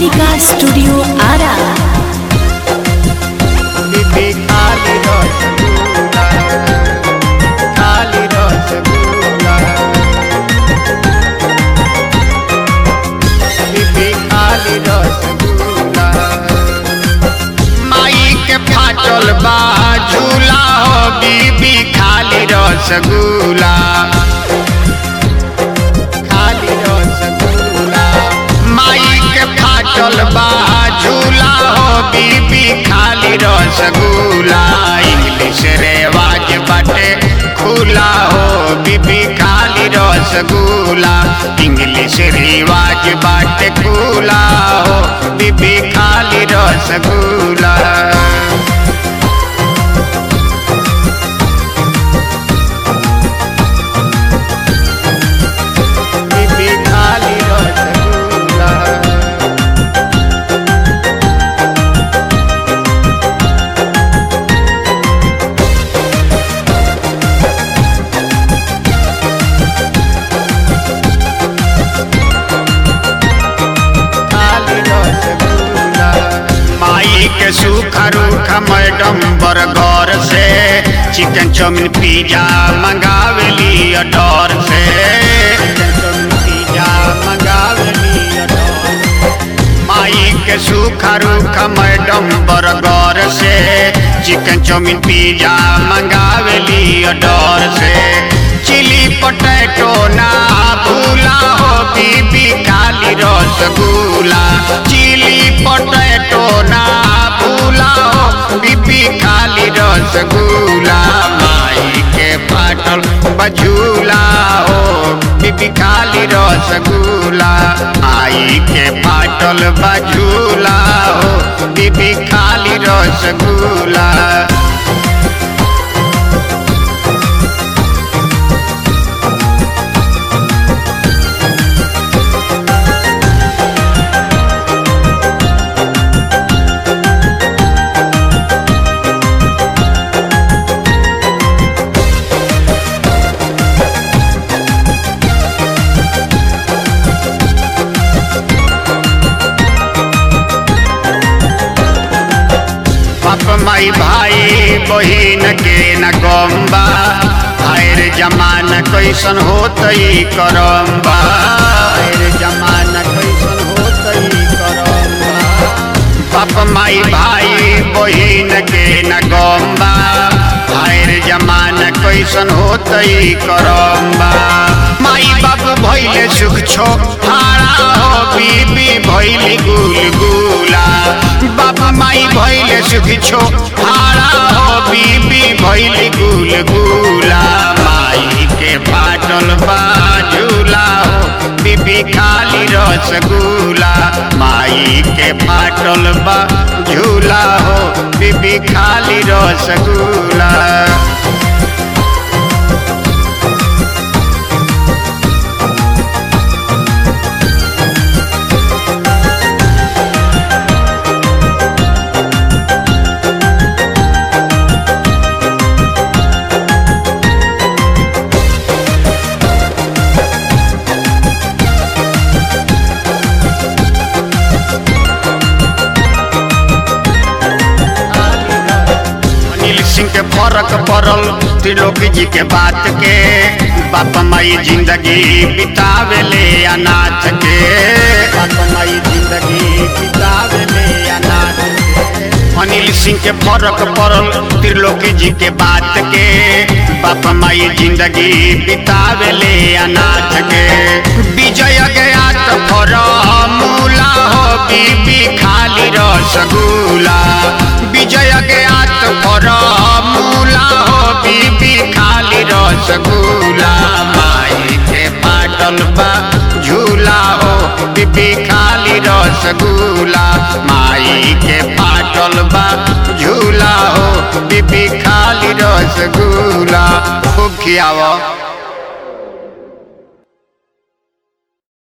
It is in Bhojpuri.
कालिका स्टूडियो आरा बीबी खाली रसगुल्ला खाली रसगुल्ला बीबी खाली रसगुल्ला माई के फाटल बा झूला हो बीबी खाली रसगुल्ला खाली रसगुल्ला माई के फाटल बा झूला हो बीबी खाली रसगुल्ला इंग्लिश रेवाज बाटे खुला हो बीबी खाली रसगुल्ला इंग्लिश रिवाज बाटे खुला हो बीबी खाली रसगुल्ला बीबी खाली रसगुल्ला खाली रसगुल्ला माई के सूखा रूखा मैडम बर्गर से चिकन चाउमीन पिज्जा मंगावेली अडोर से चिकन चाउमीन पिज्जा मंगावेली अडोर माई के सूखा रूखा मैडम बर्गर से चिकन चाउमीन पिज्जा मंगावेली अडोर से चिली पटेटो ना भूला हो बीबी खाली रसगुल्ला चिली पटेटो ना भूला हो बीबी खाली रसगुल्ला माई के पाटल बझूला हो बीबी खाली रसगुल्ला आई के पाटल बझूला हो बीबी खाली रसगुल्ला बाप माई भाई बहिन के न गम्बा आयर जमाना कैसन होतई करम्बा आयर जमाना कैसन होतई करम्बा बाप माई भाई बहिन के न गम्बा आयर जमाना कैसन होतई करम्बा माई बाप भैले सुख छो हारा हो बीबी भैली गुलगुला बाप माई भैले सुख छो हारा हो बीबी भैली गुलगुला माई के पाटल बाजूला हो बीबी खाली रसगुल्ला माई के पाटल बा झूला हो बीबी खाली रसगुल्ला अनिल सिंह के फर्क पड़ल त्रिलोकी जी के बात के बाप माई जिंदगी बितावेले अनाथ के बाप माई जिंदगी बितावेले अनाथ के अनिल सिंह के फर्क पड़ल त्रिलोकी जी के बात के बाप माई जिंदगी बितावेले अनाथ के विजय गया तो फॉर्मूला हो बीबी खाली रसगुल्ला विजय गया तो फॉर्मूला हो बीबी खाली रसगुल्ला माई के पाटल बा झूला हो बीबी खाली रसगुल्ला माई के पाटल बा झूला हो बीबी खाली रसगुल्ला खूब खियाव